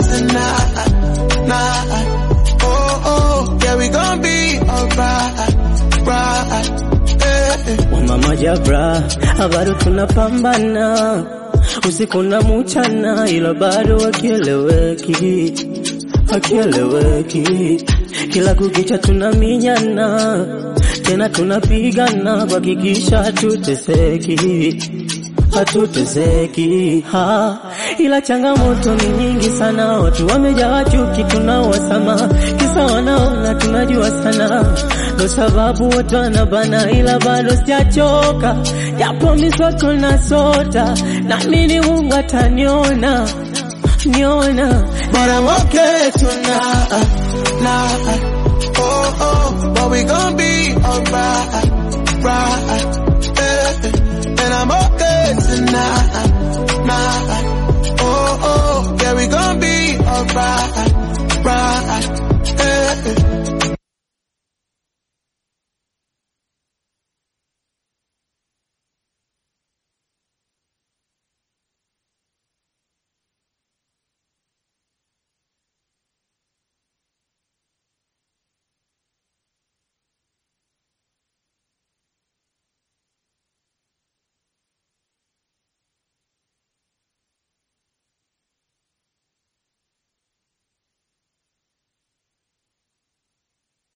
tonight, night. Oh, oh, yeah, we gon' be alright, right. Eh, eh. Mama Jabra, bado tunapambana usiku na mchana, ila bado akieleweki, akieleweki. Kila kukicha tunaminyana, tena tunapigana kuhakikisha hatuteseki hatuteseki ha, ila changamoto ni nyingi sana, watu wamejawa chuki, tunawasama kisa wanaona tunajua sana, ndo sababu watu wanabana, ila bado sijachoka, japo misoto na sota, naamini Mungu ataniona niona But I'm okay tonight, night. Oh, oh, but we gon' be alright, right. Eh, eh. And I'm okay tonight, night. Oh, oh, yeah, we gon' be alright, right.